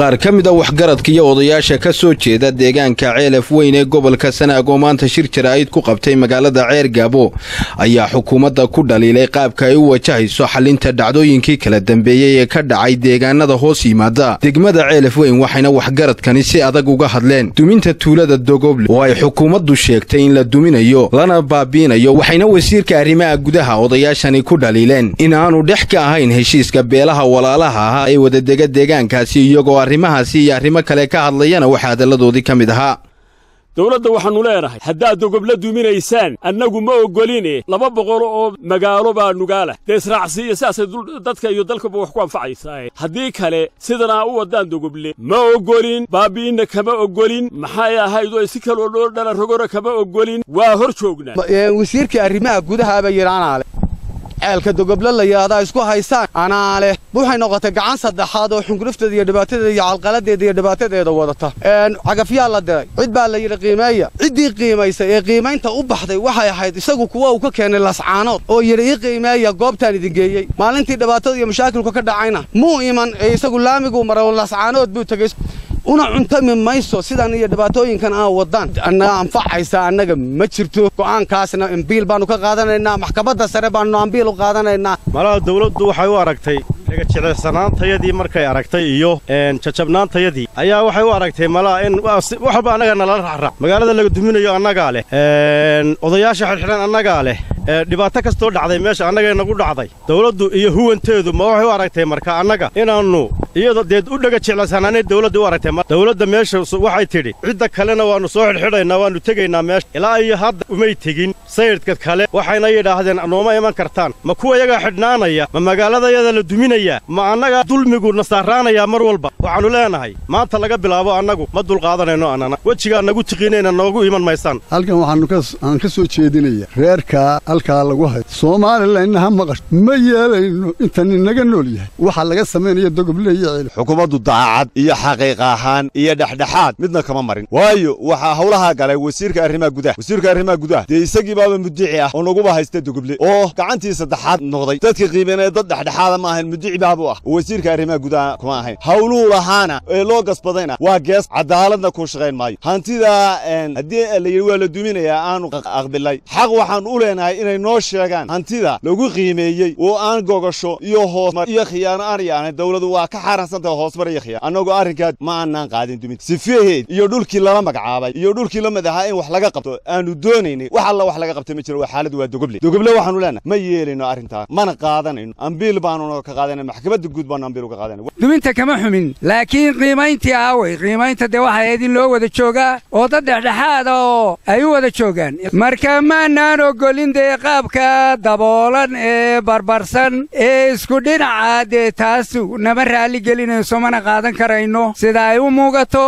qaar ka mid a waxgaradka iyo odayaasha ka soo jeeda deegaanka ceelaf weyn ee gobolka sanaag oo maanta shir jaraa'id ku qabtay magaalada ceer gaabo ayaa xukuumadda ku dhaliilay qaabka ay u wajahayso xalinta dhacdooyinkii kala dambeeyey ee ka dhacay deegaanada hoos yimaada degmada ceelaf weyn waxayna waxgaradkani si adag uga hadleen duminta tuulada dogoble oo ay xukuumaddu sheegtay in la duminayo lana baabiinayo waxayna wasiirka arrimaha gudaha odayaashani ku dhaliileen in aanu dhex ka ahayn heshiiska beelaha walaalaha ahaa ee wadadega deegaankaasi iyagoo arrimahaasi iyo arrimo kale ka hadlayana waxaa hadalladoodii ka mid ahaa dowladda waxaannu leenahay haddaad dogobla duminaysaan annagu ma oggoline laba boqol oo magaalo baa nugaalah dee israacsi iyo sidaasay dadka iyo dalkaba wax ku anfacaysaa haddii kale sidanaa u waddaan dogoble ma oggolin baabi'inna kama oggolin maxay ahayd oo si kaloo dhoo dhala rogora kama oggolin waa hor joognaa wasiirkii arrimaha gudahaaba yidhaanaale ceelka dogoblo la yidhahdaa isku haysaan anaa leh waxay noqotay gacan saddexaad oo xungurufteeda iyo dhibaatadeeda iyo calqaladeeda iyo dhibaatadeeda wadata cagafyaa la diray cid baa la yidhi qiimeeya ciddii qiimaysay ee qiimaynta u baxday waxay ahayd isagu kuwa uu ka keenay lascaanood oo yidhi ii qiimeeya goobtaan idin geeyey maalintii dhibaatada iyo mashaakilku ka dhacayna muu iman ee isagu laamiguu maray oo lascaanood buu tegey una cuntami mayso sidan iyo dhibaatooyinkan aan waddaan annaga anfacaysa annaga ma jirto go'aankaasna ambiil baannu ka qaadanaynaa maxkamadda sare baannu ambiil u qaadanaynaa malaha dawladdu waxay u aragtay dhegajilicsanaantayadii markay aragtay iyo jajabnaantayadii ayaa waxay u aragtay malaha in wax walba annaga nalala raxrax magaalada laga duminayo annagaa leh odayaasha xidhxidhan annagaa leh dhibaato kastoo dhacday meesha annagay nagu dhacday dawladdu iyo huwanteedu ma waxay u aragtay marka annaga inaannu iyadoo deed u dhega jeclaysanaanay dawladda u aragtay dawladda meesha waxay tidhi cidda kalena waannu soo xidhxidhaynaa waannu tegaynaa meesha ilaa iyo hadda umay tegin sayidhka kale waxayna yidhaahdeen nooma iman kartaan ma kuwa yagaa xidhnaanaya ma magaaladayada la duminayaa ma annaga dulmigu na saaraanayaa mar walba waxaannu leenahay maanta laga bilaabo annagu ma dulqaadanayno annana wejigaa nagu tiqiinayna noogu iman maysaan halkan waxaan ka soo jeedinaya reerkaa halkaa lagu hayo soomalilanna ha maqasho ma yeelayno intan inaga nool yahay waxaa laga samaynaya dogoble iyo ceel xukuumaddu daacad iyo xaqiiq ahaan iyo dhexdhexaad midna kama marin waayo waxaa hawlahaa galay wasiirka arrimaha gudaha wasiirka arrimaha gudaha dee isagii baaba mudici ah oo naguba haysta dogoble oo gacantii saddexaad noqday dadka qiimeynaya dad dhexdhexaada ma ahayn mudici baabu ah oo wasiirka arrimaha gudaha kuma ahayn hawluhu lahaana ee loo gasbadayna waa gees cadaaladna ku shaqayn maayo hantidaa haddii la yidhi waa la duminayaa aanu aqbilay xaq waxaan u leenahay inay noo sheegaan hantida lagu qiimeeyey oo aan gogasho iyo hoosmar iyo khiyaano aan yaanay dawladu waa ka xaaraansantahay hoosmar iyo khiyaan annagoo arrinkaa ma aanaan qaadin dumin sifeheed iyo dhulkii lala magacaabay iyo dhulkii la mid ahaa in wax laga qabto aanu doonaynay wax alla wax laga qabta ma jiro waa xaaladu waa dogoble dogoble waxaanu leenahay ma yeelayno arrintaa mana qaadanayno ambiil baanuna ka qaadanay maxkamadda guud baanu ambiil uga qaadanay duminta kama xumin laakiin qiimayntii aaway qiimaynta dee waxay ahayd in loo wada joogaa oo dad dhexdhexaada oo ay u wada joogaan marka maanaan ogolin dee qaabka daboolan ee barbarsan ee isku dhinaca dee taasu nama raalli gelinayso mana qaadan karayno sida ay u muugato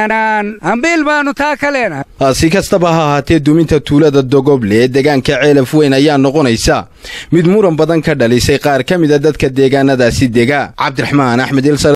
ambiil baannu taa ka leenahay si kastaba ha ahaatee duminta tuulada dogoble ee deegaanka ceelaf weyn ayaa noqonaysa mid muran badan ka dhalisay qaar ka mida dadka deegaanadaasi dega cabdiraxmaan axmed